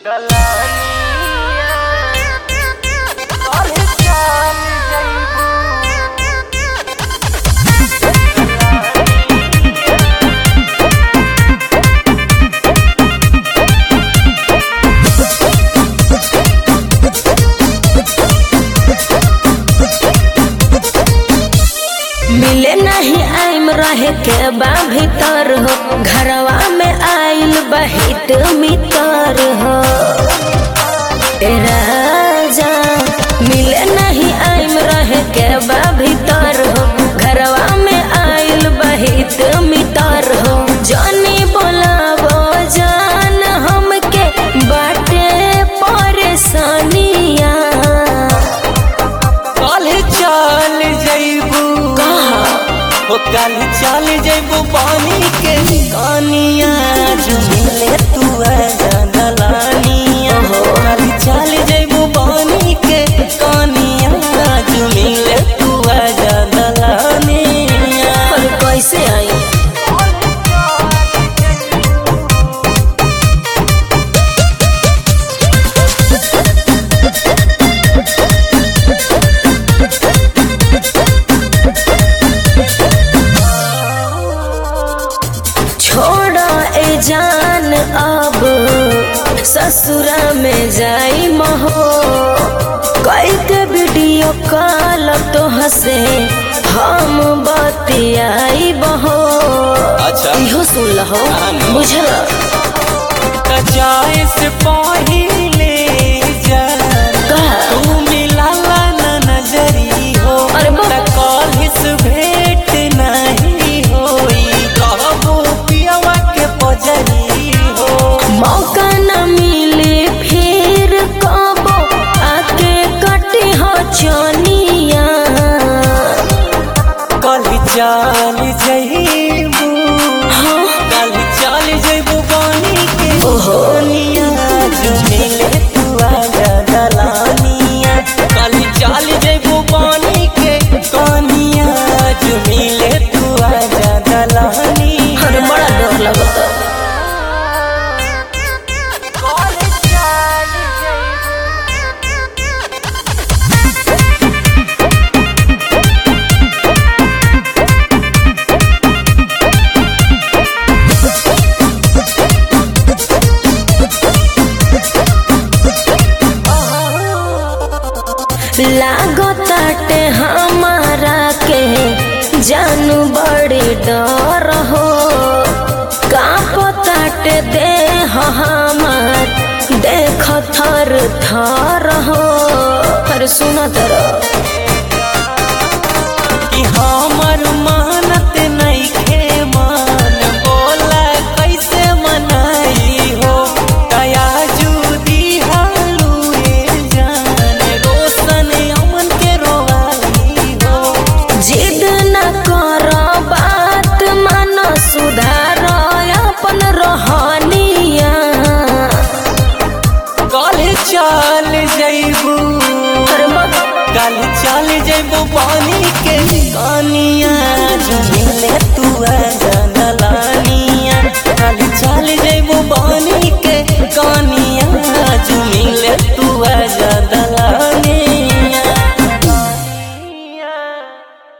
मिले नहीं आइम रहे के बा भीतर हो घरवा में आइल बहित मितर हो ए राजा मिले नहीं आइम रहे के बा भीतर हो घरवा में आइल बहित मितर हो जानी बोलावो जान हमके बाटे परेशानिया कल चल जैबू हो कल चल जैबू पानी के कानिया झुमिले तू दलानिया हो कल चल जैबू पानी के कानिया झुमिले तू दलानिया और कैसे आई छोड़ा ए जान अब ससुरा में जाई महो कई के वीडियो कॉल तो हसे हम बतियाई बहो अच्छा। इहो सुन लहो हाँ, नो। बुझल जाए से पहिले जान का तू मिला ना नजरी हो अरे बाप। त कॉलेज भेंट नहीं होई कहबो पियवा के पजरी हो मौका न मिले फिर कबो आके कटी हो चनिया कल चल जइबू हाँ कल चल जइबू बानी के ओहो। सोनिया झुमिले तू आजा दलानिया कल चल जइबू बानी के सोनिया झुमिले तू आजा दलानिया अरे बड़ा डर लगता लागताटे हमारा के जानू बड़ी डर हो कांपताटे देह हमार देख थर थर हो अरे सुना तरह